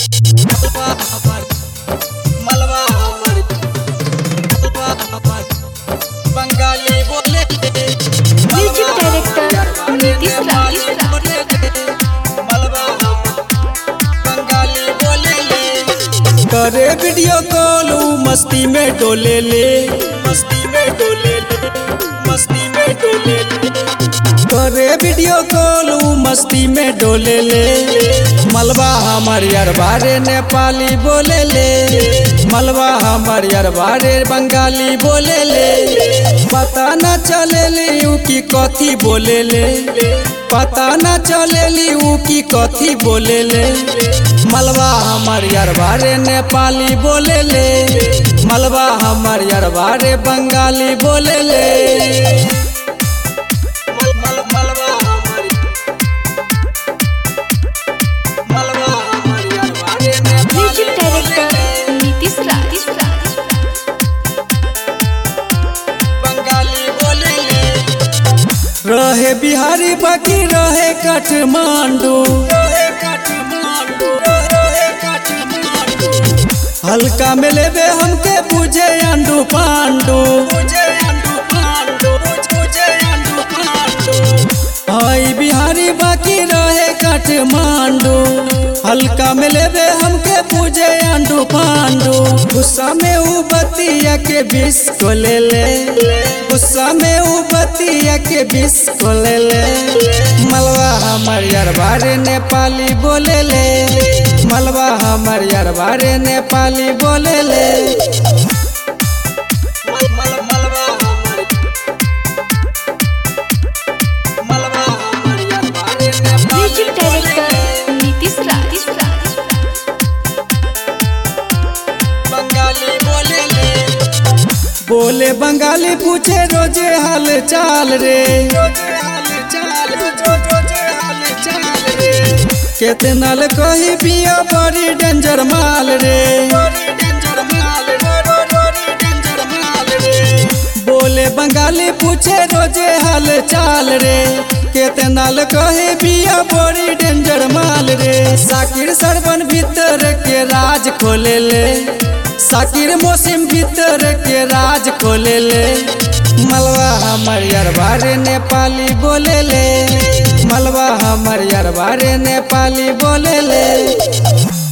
मलबा हमर मलबा हमर मलबा हमर बंगाली बोले म्यूजिक डायरेक्टर नीतीश राज मलबा हमर बंगाली बोले करे वीडियो कॉल ऊ मस्ती में डोले ले मस्ती में डोले ले मस्ती में डोले ले करे वीडियो कॉल ऊ मस्ती में डोले ले मलबा हमर यार बारे नेपाली बोले ले मलबा हमर यार बारे बंगाली बोले ले पता न चले ले ऊ की कथी बोले ले पता न चले ली ऊ की कथी बोले ले मलबा हमर यार बारे नेपाली बोले ले मलबा हमर यार बारे बंगाली बोले ले मल- मल- मलबा हमर- मलबा हमर यार बारे नेपाली म्यूजिक डायरेक्टर नीतीश राज बंगाली बोले ले रहे बिहारी बाकी रहे काठमांडू रहे काठमांडू रहे काठमांडू हल्का में लेबे हमके बुझे अंडू पांडू बुझे अंडू पांडू बुझे अंडू पांडू हाई बिहारी बाकी रहे काठमांडू हल्का में लेबे हमके पूजे अंडू पांडू गुस्सा में ऊ बतिया के बिस को ले ले गुस्सा में ऊ बतिया के बिस को ले ले मलबा हमर यार बारे नेपाली बोले ले मलबा हमर यार बारे नेपाली बोले ले मल- मल- मलबा हमर मलबा हमर यार बारे नेपाली म्यूजिक डायरेक्टर नीतीश राज बंगाली बोले ले बोले बंगाली पूछे रोजे हाल चाल रे केतना ल कही पिया बड़ी डेंजर माल रे बोले बंगाली पूछे रोजे हाल चाल रे केतना ल कहे बिया बड़ी डेंजर माल रे साकिर सरबन भीतर के राज खोले ले साकिर मौसम भीतर के राज खोले ले मलबा हमर यार बारे नेपाली बोले ले मलबा हमर यार बारे नेपाली बोले ले